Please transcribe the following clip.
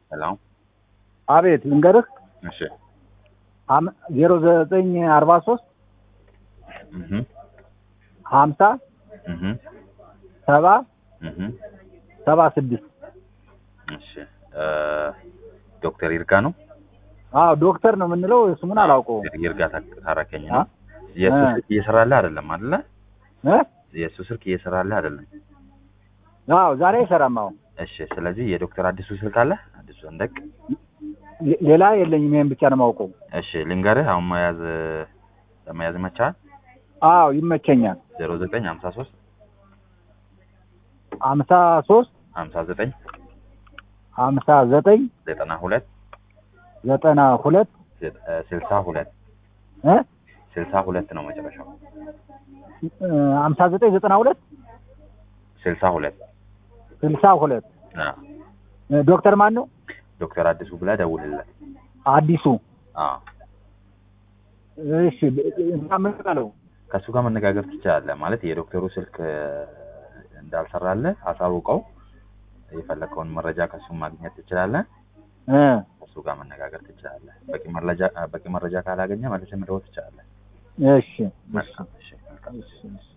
ሄሎ አቤት ልንገርህ እሺ ዜሮ ዘጠኝ አርባ ሶስት እህ ሀምሳ እህ ሰባ እህ ሰባ ስድስት እሺ እ ዶክተር ይርጋ ነው አዎ ዶክተር ነው የምንለው ስሙን አላውቀውም ይርጋ ታክ- ታረከኝ አ? ነው የእሱ እ። ስልክ እየሰራልህ አይደለም አይደለ እ? የእሱ ስልክ እየሰራልህ አይደለም አዎ ዛሬ አይሰራም አሁን እሺ ስለዚህ የዶክተር አዲሱ ስልክ አለ አዲሱ እንደቅ ሌ- ሌላ የለኝም ይሄን ብቻ ነው የማውቀው እሺ ልንገርህ አሁን መያዝ ለመያዝ መቻል አዎ ይመቸኛል ዜሮ ዘጠኝ ሀምሳ ሶስት ሀምሳ ሶስት ሀምሳ ዘጠኝ ሀምሳ ዘጠኝ ዘጠና ሁለት ዘጠና ሁለት ስልሳ ሁለት እ? ስልሳ ሁለት ነው መጨረሻው እ፣ ሀምሳ ዘጠኝ ዘጠና ሁለት ስልሳ ሁለት ስልሳ ሁለት አዎ እ፣ ዶክተር ማን ነው ዶክተር አዲሱ ብለህ ደውልለት አዲሱ አዎ እሺ እና ምን በለው ከእሱ ጋር መነጋገር ትችላለህ ማለት የዶክተሩ ስልክ እ፣ እንዳልሰራልህ አሳውቀው የፈለከውን መረጃ ከእሱ ማግኘት ትችላለህ እ፣ ከእሱ ጋር መነጋገር ትችላለህ በቂ መረጃ በቂ መረጃ ካላገኘ መልሰህ መደወል ትችላለህ እሺ መልካም እሺ መልካም እሺ እሺ